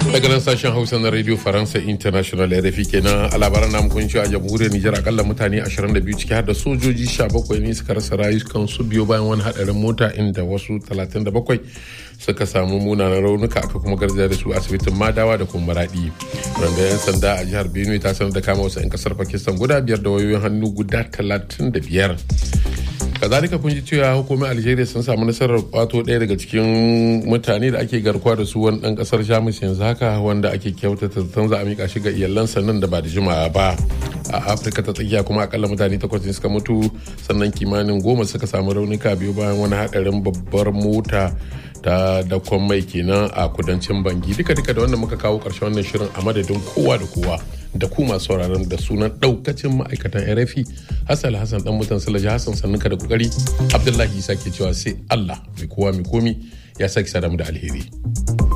daga nan sashen hausa na radio faransa international rfi kenan a labaran namu kun a jamhuriyar nijar akalla mutane 22 ciki har da sojoji 17 ne suka rasa rayukansu biyo bayan wani hadarin mota inda wasu 37 suka samu munanan raunuka aka kuma garzaya da su asibitin madawa da kuma maradi wanda yan sanda a jihar benue ta sanar da kama wasu 'yan kasar pakistan guda biyar da wayoyin hannu guda 35 kazalika kun ji cewa hukumar algeria sun samu nasarar kwato ɗaya daga cikin mutane da ake garkuwa da su wani ɗan ƙasar jamus yanzu haka wanda ake kyautata zaton za a mika shi ga iyalansa nan da ba da jimawa ba a afirka ta tsakiya kuma akalla mutane takwas ne suka mutu sannan kimanin goma suka samu raunuka biyu bayan wani haɗarin babbar mota ta dakon mai kenan a kudancin bangi duka duka da wannan muka kawo ƙarshen wannan shirin a madadin kowa da kowa da ku masu sauraron da sunan daukacin ma'aikatan rfi hassan hassan dan mutan salaji hassan sannuka da kokari abdullahi isa ke cewa sai allah mai kowa mai komi ya sake sadamu da alheri